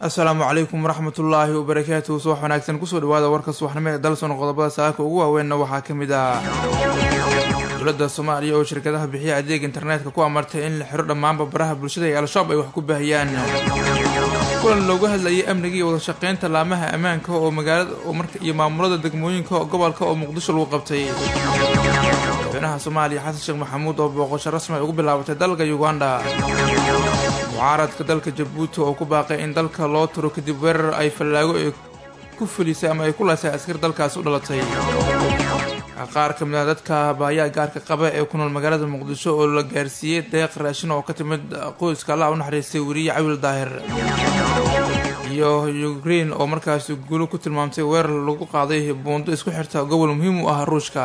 asalaamu calaykum waraxmatullaahi wabarakaatuhu subax wanaagsan kusoo dhawaada warka subaxnimo ee dalson qodobada saaka ugu waaweynna waxaa ka mid ah dowladda soomaaliya oo shirkadaha bixiya adeeg internetka ku amartay in la xiro dhammaanba baraha bulshada ee al-shabaab ay wax ku baahiyaan kulan looga hadlayay amniga iyo wadashaqeynta laamaha ammaanka oo magaalada iyo maamulada degmooyinka gobolka oo muqdisho lagu qabtay madaxweynaha soomaaliya xasan sheekh maxamuud oo booqasho rasmi ay ugu bilaabatay dalka uganda mucaaradka dalka jabuuti oo ku baaqay in dalka loo tiro kadib weerar ay fallaago ay ku fulisay ama ay ku laasay askar dalkaasi u dhalatay qaar ka mid ah dadka baayaa gaarka qaba ee ku nool magaalada muqdisho oo la gaarsiiyey deeq raashin oo ka timid qoyska allah u naxariistay weriye cawil daahir iyo ukrein oo markaasi guulo ku tilmaamtay weerar lagu qaaday buundo isku xirta gobol muhiim u ah ruushka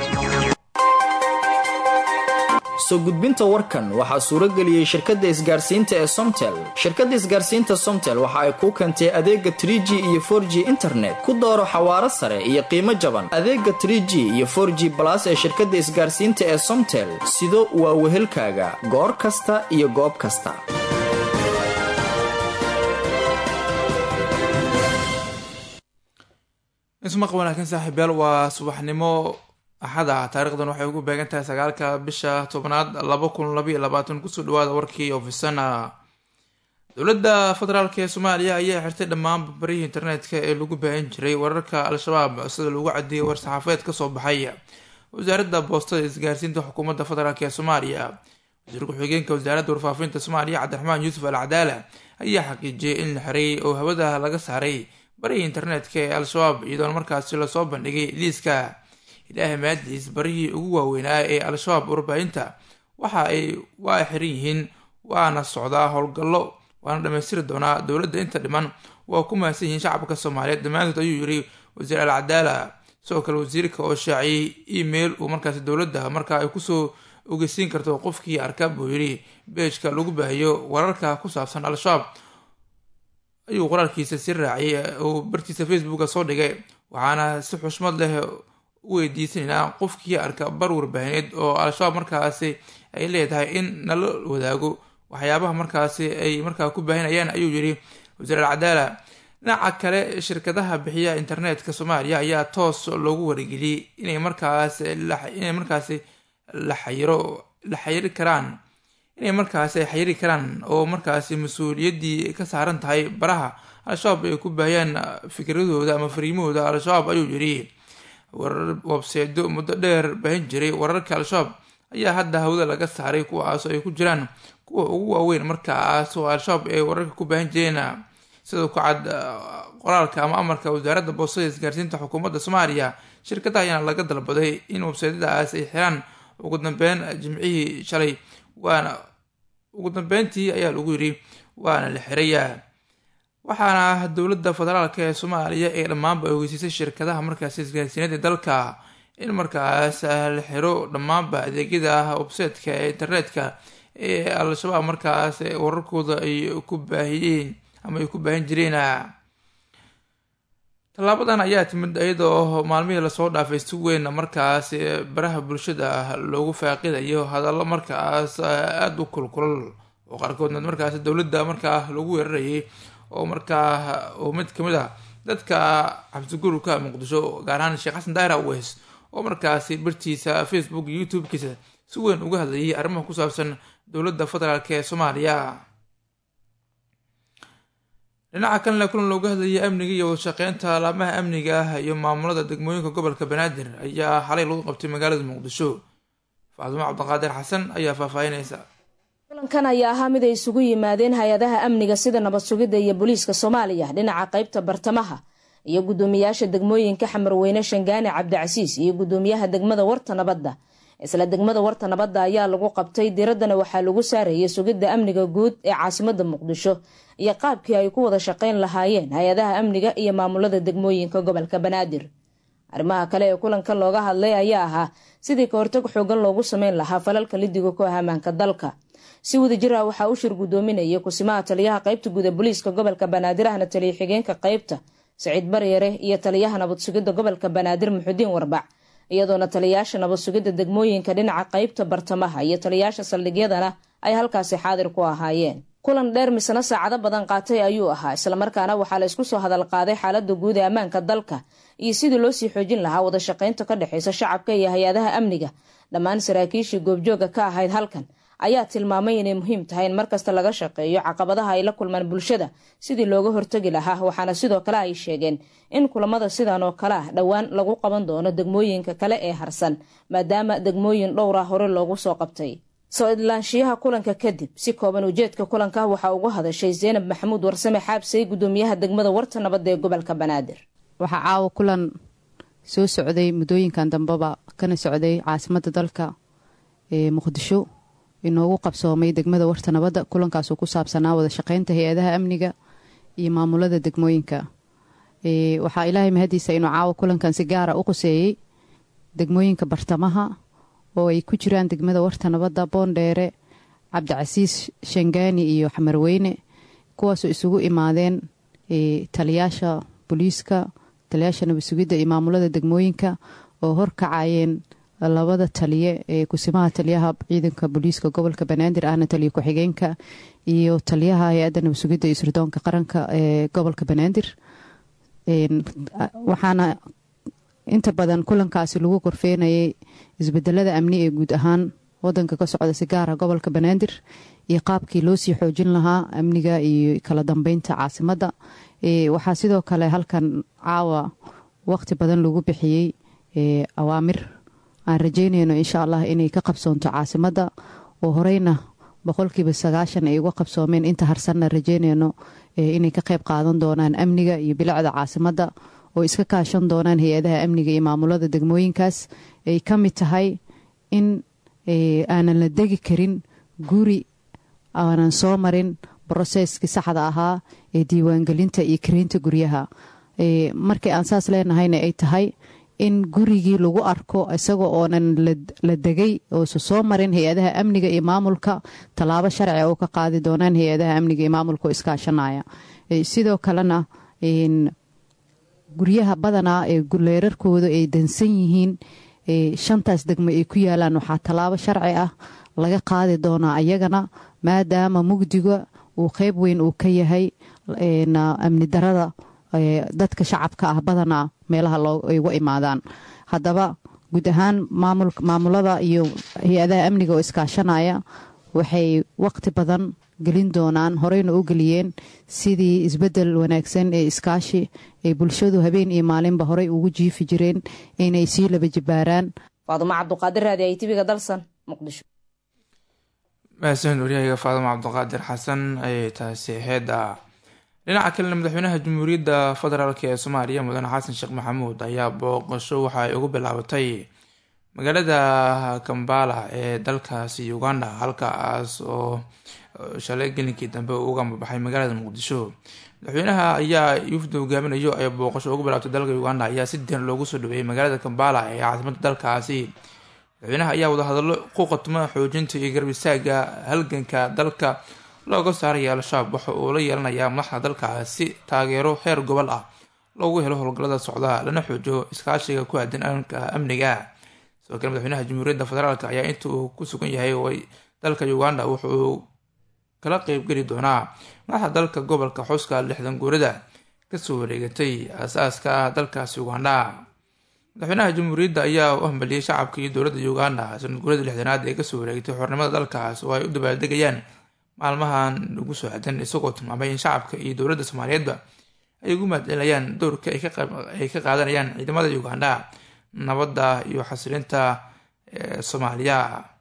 soo gudbinta warkan waxaa suurageliyey shirkadda isgaarsiinta ee somtel shirkadda isgaarsiinta somtel waxa ay kuu keentay adeega tr g iyo for g internet ku dooro xawaaro sare iyo qiimo jaban adeega tr g iyo for g balas ee shirkadda isgaarsiinta ee somtel sido waa wehelkaaga goor kasta iyo goob kasta ismaq wanaagsan saaxiibyaal waa subaxnimo axada taarikhdan waxay ugu beegan tahay sagaalka bisha tobnaad laba kun labaiyo labaatan kusoo dhawaada warkii ofisana dowladda federaalk ee soomaaliya ayaa xirtay dhammaan barbarihii internetka ee lagu baahin jiray wararka al-shabaab sida lagu cadeeyay war-saxaafadeed kasoo baxay wasaaradda boostada isgaarsiinta xukuumadda federaalk ee soomaaliya wasiir ku-xigeenka wasaaradda warfaafinta soomaaliya cabdiraxmaan yuusuf al cadaala ayaa xaqiijiyay in la xiray oo hawada laga saaray barihii internetka ee al-shabaab iyadoona markaasi lasoo bandhigay liiska ilaahay maadiis barihii ugu waaweynaa ee al-shabaab warbaahinta waxa ay waa xiran yihiin waana socdaa howlgallo waana dhammaystiri doonaa dowladda inta dhiman waa ku mahadsan yihiin shacabka soomaaliyeed dhammaantood ayuu yiri wasiir al cadaala sidoo kale wasiirka oo shaaciyey email uu markaasi dowladda marka ay kusoo ogeysiin karto qofkii arka buu yidhi beejka lagu baahiyo wararka ku saabsan al-shabaab ayuu qoraalkiisa si raaciyay uu bartiisa facebooka soo dhigay waxaana si xushmad leh u weydiisanaynaa qofkii arka bar warbaahineed oo al-shabaab markaasi ay leedahay in nala wadaago waxyaabaha markaasi ay markaa ku baahinayaan ayuu yidhi wasiir al cadaala dhinaca kale shirkadaha bixiya internetka soomaaliya ayaa toos loogu wargeliyey inay markaas inay markaasi la xayiro la xayiri karaan inay markaasi ay xayiri karaan oo markaasi mas-uuliyaddii ka saaran tahay baraha al-shabaab ay ku baahiyaan fikradooda ama fariimahooda al-shabaab ayuu yidhi warar webseedo muddo dheer baahin jiray wararka al-shabaab ayaa hadda hawda laga saaray kuwaas ay ku jiraan kuwa ugu waaweyn markaas oo al-shabaab ay wararka ku baahin jireen sidoo ku cad qoraalka ama amarka wasaaradda boostada isgaarsiinta xukuumadda soomaaliya shirkadaha ayaana laga dalbaday in webseedyadaas ay xiraan ugu dambeyn jimcihii shalay waana ugu dambeyntii ayaa lagu yidhi waana la xiraya waxaana dowladda federaalk ee soomaaliya ee dhammaanba ay ogeysiisay shirkadaha markaasi isgaarsiineed ee dalka in markaas la xiro dhammaanba adeegyada websaytka ee internetka ee al-shabaab markaas wararkooda ay ku baahiyeen ama ay ku baahin jireen tallaabadan ayaa timid iyadoo maalmihii lasoo dhaafay si weyn markaas baraha bulshada loogu faaqidayo hadallo markaas aada u kulkulal oo qaarkoodna markaas dowladda markaa lagu weerarayay oo markaa oo mid kamid ah dadka xabsigurubka muqdisho gaar ahaan sheekh xasan daahir aweys oo markaasi bartiisa facebook iyo youtube-kiisa si weyn uga hadlayay arrimaha ku saabsan dowladda federaalk ee soomaaliya dhinaca kalena kulan looga hadlayay amniga iyo wadashaqeynta alaamaha amniga ah iyo maamulada degmooyinka gobolka banaadir ayaa xalay lagu qabtay magaalada muqdisho faadimo cabdiqaadir xasan ayaa faahfaahinaysa kulankan ayaa ahaa mid ay isugu yimaadeen hay-adaha amniga sida nabad sugidda iyo booliiska soomaaliya dhinaca qaybta bartamaha iyo guddoomiyaasha degmooyinka xamarweyne shangaane cabdicasiis iyo guddoomiyaha degmada warta nabadda isla degmada warta nabadda ayaa lagu qabtay diraddana waxaa lagu saarayay sugidda amniga guud ee caasimada muqdisho iyo qaabkii ay ku wada shaqayn lahaayeen hay-adaha amniga iyo maamulada degmooyinka gobolka banaadir arrimaha kale ee kulankan looga hadlay ayaa ahaa sidii ka hortag xoogan loogu sameyn lahaa falalka lidiga ku ah ammaanka dalka si wadajir ah waxaa u shir guddoominaya kusimaha taliyaha qaybta guud ee booliiska gobolka banaadir ahna taliya xigeenka qaybta saciid baryare iyo taliyaha nabad sugidda gobolka banaadir muxudiin warbac iyadoona taliyayaasha nabad sugidda degmooyinka dhinaca qaybta bartamaha iyo taliyayaasha saldhigyadana ay halkaasi xaadir ku ahaayeen kulan dheer misna saacado badan qaatay ayuu ahaa islamarkaana waxaa la isku soo hadal qaaday xaalada guud ee ammaanka dalka iyo sidii loo sii xoojin lahaa wada shaqaynta ka dhexeysa shacabka iyo hay-adaha amniga dhammaan saraakiishii goobjooga ka ahayd halkan ayaa tilmaamay inay muhiim tahay in markasta laga shaqeeyo caqabadaha ay la kulmaan bulshada sidii looga hortagi lahaa waxaana sidoo kale ay sheegeen in kulamada sidan oo kale ah dhowaan lagu qaban doono degmooyinka kale ee harsan maadaama degmooyin dhowra hore loogu soo qabtay soo idlaanshiyaha kulanka kadib si kooban ujeedka kulanka waxaa uga hadashay zeynab maxamuud warsame xaabsay gudoomiyaha degmada warta nabadda ee gobolka banaadir waxaa caawa kulan soo socday muddooyinkan dambeba kana socday caasimada dalka ee muqdisho inoogu qabsoomay degmada warta nabadda kulankaasoo ku saabsanaa wada shaqeynta hay-adaha amniga iyo maamulada degmooyinka waxaa ilaahay mahadiisa inuu caawa kulankan si gaara u quseeyey degmooyinka bartamaha oo ay ku jiraan degmada warta nabadda boondheere cabdicasiis shangaani iyo xamarweyne kuwaasoo isugu imaadeen taliyaasha booliiska taliyaasha nabadsugidda iyo maamulada degmooyinka oo horkacayeen labada taliye ee kusimaha taliyaha ciidanka booliiska gobolka banaadir ahna taliya ku-xigeenka iyo taliyaha hay-adda nabadsugidda iyo sirdoonka qaranka ee gobolka banaadir waxaana inta badan kulankaasi lagu korfeenayay isbedelada amni ee guud ahaan wadanka ka socda si gaara gobolka banaadir iyo qaabkii loo sii xoojin lahaa amniga iyo kala dambeynta caasimadda waxaa sidoo kale halkan caawa waqti badan lagu bixiyey awaamir aan rajeynayno insha allah inay ka qabsoonto caasimadda oo horeyna boqolkiiba sagaashan ay uga qabsoomeen inta harsanna rajeynayno inay ka qayb qaadan doonaan amniga iyo bilicda caasimadda oo iska kaashan doonaan hay-adaha amniga iyo maamulada degmooyinkaas ay ka mid tahay in aanan la degi karin guri aanan soo marin broseskii saxda ahaa ee diiwaangelinta iyo kareynta guryaha markii aan saas leenahayna ay tahay in gurigii lagu arko isaga oonan la degay oosa soo marin hay-adaha amniga iyo maamulka tallaabo sharci oo ka qaadi doonaan hay-adaha amniga iyo maamulka oo iskaashanaya sidoo kalena guryaha badanaa ee leerarkooda ay dansan yihiin shantaas degmo ay ku yaalaan waxaa tallaabo sharci ah laga qaadi doonaa ayagana maadaama mugdiga uu qeyb weyn uu ka yahay amni darada dadka shacabka ah badanaa meelaha ay uga imaadaan haddaba guud ahaan maamulada iyo hay-adaha amniga oo iskaashanaya waxay waqti badan gelin doonaan horeyna u geliyeen sidii isbedel wanaagsan ee iskaashi ay bulshadu habeen iyo maalinba horey ugu jiifi jireen inay sii laba jibaaraan faadumo cabduqaadir raadi ay tibiga dalsan muqdisho mahadsan waryahayga faadumo cabduqaadir xasan ayay taasi heeda dhinaca kalena madaxweynaha jamhuuriyadda federaalk ee soomaaliya mudane xasan sheekh maxamuud ayaa booqasho waxa ay ugu bilaabatay magaalada kambala ee dalkaasi uganda halkaas oo shalay gelinkii dambe uga mabaxay magaalada muqdisho madaxweynaha ayaa yufda hogaaminayo ay booqasho ugu bilaabtay dalka uganda ayaa si diran loogu soo dhaweeyay magaalada kambala ee caasimada dalkaasi madaxweynaha ayaa wadahadallo ku qatma xoojinta iyo garab istaaga halganka dalka looga saaraya al-shabaab waxa uu la yeelanayaa madaxda dalkaas si taageero heer gobol ah loogu helo howlgallada socda lana xoojiyo iskaashiga ku aadan aanka amniga sidoo kale madaxweynaha jamhuuriyadda federaalk ayaa inta uu ku sugan yahay dalka uganda wuxuu kala qeybgeli doonaa madaxda dalka gobolka xuska lixdan guurada kasoo wareegatay aasaaska dalkaasi uganda madaxweynaha jamhuuriyadda ayaa u hambaliyey shacabka iyo dowladda uganda sanad guurada lixdanaad ee kasoo wareegatay xornimada dalkaas oo ay u dabaaldegayaan maalmahan ugu soo aadan isagoo tilmaamay in shacabka iyo dowladda soomaaliyeedba ay ugu mahadcelinayaan dowrka ay ka qaadanayaan ciidamada uganda nabadda iyo xasilinta soomaaliya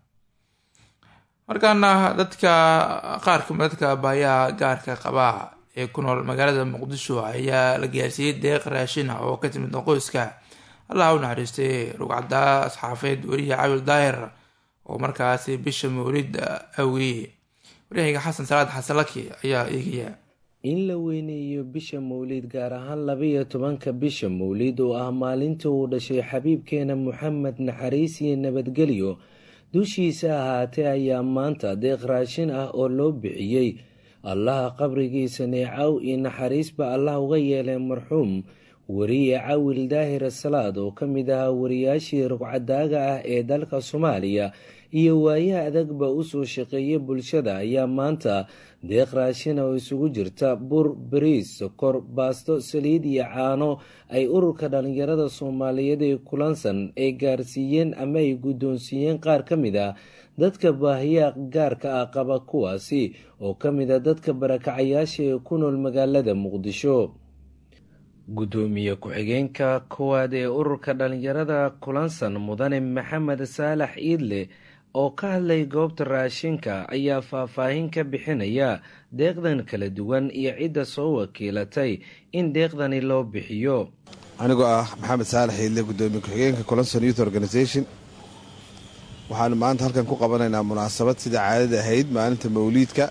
markaana dadka qaar kamid dadka baayaha gaarka qaba ee ku nool magaalada muqdisho ayaa la gaarsiiyey deeq raashin ah oo ka timid qoyska allah u naxariistay rugcaddaa asxaafeed weriya cawil daahir oo markaasi bisha mawlid awiyey waryahayga xasan salaad xasan laki ayaa eegaya in la weyneeyo bisha mawlid gaar ahaan labaiyo tobanka bisha mawlid oo ah maalinta uu dhashay xabiibkeena moxamed naxariis iyo nabadgelyo dushiisa ahaatee ayaa maanta deeq raashin ah oo loo bixiyey allaha qabrigiisa neecaw iyo naxariisba allah uga yeelay marxuum wariye cawil daahir salaad oo ka mid ahaa wariyaashii rugcadaaga ah ee dalka soomaaliya iyo waayaha adagba usoo shaqeeya bulshada ayaa maanta deeq raashina oo isugu jirta bur bariis sokor baasto saliid iyo caano ay ururka dhalinyarada soomaaliyeed ee kulansan ay gaarsiiyeen ama ay guddoonsiiyeen qaar ka mid ah dadka baahiyaha gaarka ah qaba kuwaasi oo ka mid a dadka barakacayaasha ee ku nool magaalada muqdisho guddoomiye ku-xigeenka koowaad ee ururka dhalinyarada kulansan mudane maxamed saalax iidle oo ka hadlay goobta raashinka ayaa faahfaahin ka bixinaya deeqdan kala duwan iyo cidda soo wakiilatay in deeqdani loo bixiyo anigoo ah maxamed saalax iidle guddoomiye ku-xigeenka kulanson youth organization waxaanu maanta halkan ku qabanaynaa munaasabad sida caadada ahayd maalinta mawliidka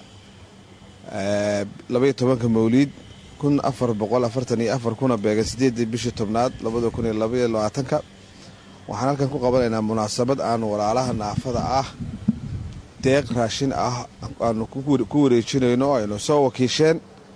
labaiyo tobanka mawliid kun afar boqol afartan iyo afar kuna beegan sideedii bishii tobnaad labada kun iyo labaiyo labaatanka waxaan halkan ku qabanaynaa munaasabad aanu walaalaha naafada ah deeq raashin ah aanu ku wareejinayno aynu soo wakiisheen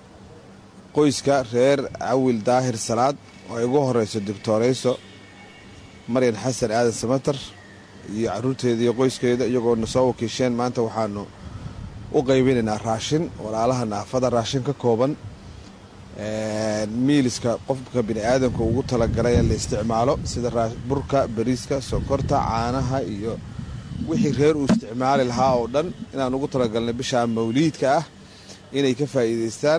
qoyska reer cawil daahir salaad oo ay ugu horeyso doctoreyso maryan xasan aadan samater iyo caruurteeda iyo qoyskeeda iyagoona soo wakiisheen maanta waxaanu u qaybinaynaa raashin walaalaha naafada raashin ka kooban miiliska qofka bini aadamka ugu talagalay in la isticmaalo sida burka bariiska sokorta caanaha iyo wixii reer uu isticmaali lahaa oo dhan inaan ugu talagalnay bishaa mawliidka ah inay ka faa'iidaystaan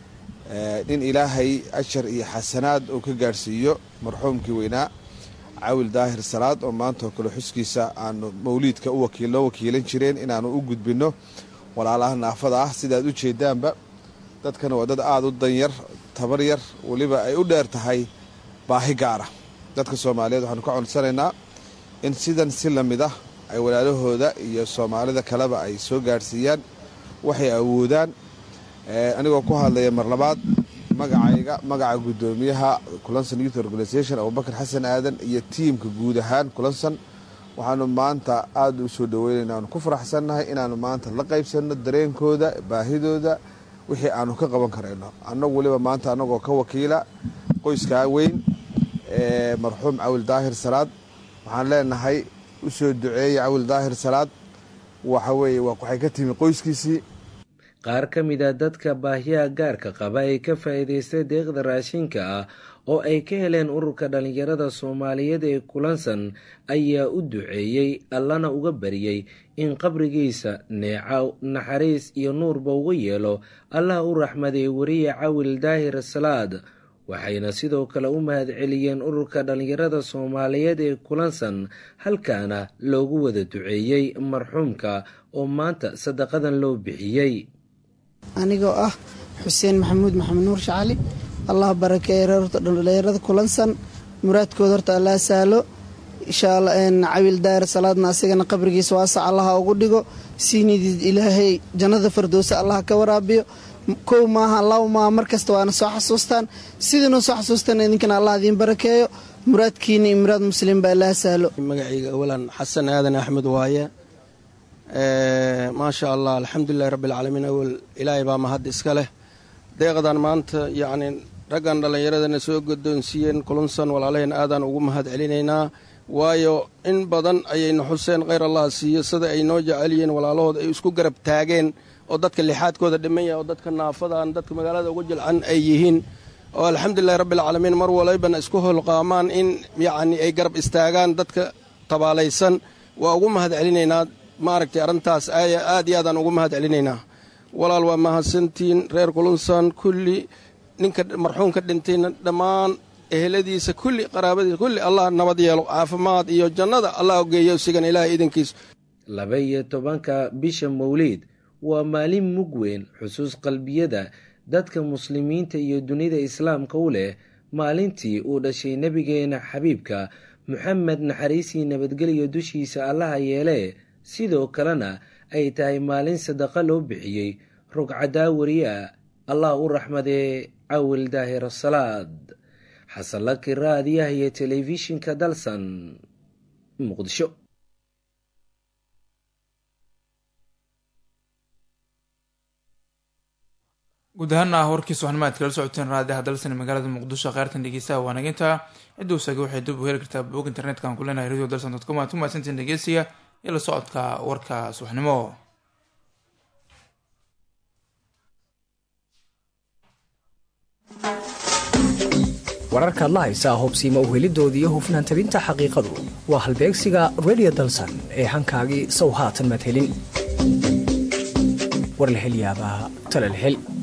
in ilaahay ajar iyo xasanaad uu ka gaadhsiiyo marxuumkii weynaa cawil daahir salaad oo maantaoo kale xuskiisa aanu mawliidka loo wakiilan jireen inaanu u gudbinno walaalaha naafada ah sidaad u jeedaanba dadkana waa dad aada u danyar tabar yar weliba ay u dheer tahay baahi gaara dadka soomaaliyeed waxaanu ka codsanaynaa in sidan si lamid ah ay walaalahooda iyo soomaalida kaleba ay soo gaadhsiiyaan waxay awoodaan anigoo ku hadlaya mar labaad magacayga magaca guddoomiyaha kulanson youth organization abubakar xasan aadan iyo tiimka guud ahaan kulanson waxaanu maanta aada u soo dhaweynaynaa aanu ku faraxsannahay inaanu maanta la qaybsanno dareenkooda baahidooda wixii aanu ka qaban karayno annagu weliba maanta annagoo ka wakiila qoyskaa weyn ee marxuum cawil daahir salaad waxaan leenahay u soo duceeya cawil daahir salaad waxa weeye waxay ka timi qoyskiisii qaar ka mid a dadka baahiyaha gaarka qaba ee ka faa'iidaystay deeqda raashinka ah oo ay ka heleen ururka dhalinyarada soomaaliyeed ee kulansan ayaa u duceeyey allana uga baryey in qabrigiisa neecaw naxariis iyo nuurba uga yeelo allah u raxmaday wariye cawil daahir salaad waxayna sidoo kale u mahadceliyeen ururka dhalinyarada soomaaliyeed ee kulansan halkaana loogu wada duceeyey marxuumka oo maanta sadaqadan loo bixiyey anigoo ah xuseen maxamuud maxamed nuur shacali allah barakeeye reerta dhalinyarada kulansan muraadkooda horta allaa saalo inshaalla cawil daahir salaadna asigana qabrigiisa waasac allaha ugu dhigo siinidiid ilaahay jannada fardowsa allah ka waraabiyo kow maaha laba maaha markasta waana soo xasuustaan sidiinoo soo xasuustaan idinkana allah idiin barakeeyo muraadkiina iyo muraad muslim baa allaa saalo magacayga awalan xasan aadan axmed waaye maasha allah alxamdulilahi rabbialcaalamiin awal ilaahay baa mahad iska leh deeqdan maanta yacni raggan dhallinyaradana soo godoonsiiyeen kulunsan walaalaheen aadaan ugu mahad celinaynaa waayo in badan ayayna xuseen kheyr allah siiyo sida ay noo jecelyihiin walaalahooda ay isku garab taageen oo dadka lixaadkooda dhiman yahay oo dadka naafadan dadka magaalada ugu jilcan ay yihiin oo alxamdulilahi rabbialcaalamiin mar walaybana isku holqaamaan in yacni ay garab istaagaan dadka tabaalaysan waa ugu mahad celinaynaa maaragtay arrintaas aad iyo aadaan ugu mahad celinaynaa walaal waa mahadsantiin reer kulunsan kulli ninka marxuumka dhintayna dhammaan eheladiisa kulli qaraabadiisa kulli allah nabad yeelo caafimaad iyo jannada allah geeyo sigan ilaahay idankiisa laba iyo tobanka bisha mawliid waa maalin mug weyn xusuus qalbiyada dadka muslimiinta iyo dunida islaamka u leh maalintii uu dhashay nebigeena xabiibka moxamed naxariisii nabadgelyo dushiisa allaha yeelee sidoo kalena ay tahay maalin sadaqa loo bixiyey rugcadaa wariya allah u raxmadee cawil daahir salaad xasanlaki raadiyaha iyo telefishinka dalsan muqdisho guud ahaana warkiis waxnimaad kala socoteen raadiaha dalsan magaalada muqdisho kheyrtan dhegeystaha waanaginta cidda usaga waxay dib u heli kartaa bog internetka aan ku leenahay radio dalsan dot com aad ku mahadsantiin dhegeysiga iyo la socodka warka subaxnimo wararkaad la haysaa hubsiima uhelidoodii hufnaan tabinta xaqiiqadu waa halbeegsiga radio dalsan ee hankaagii sow haatan maad helin war la hel yaabaa tala la hel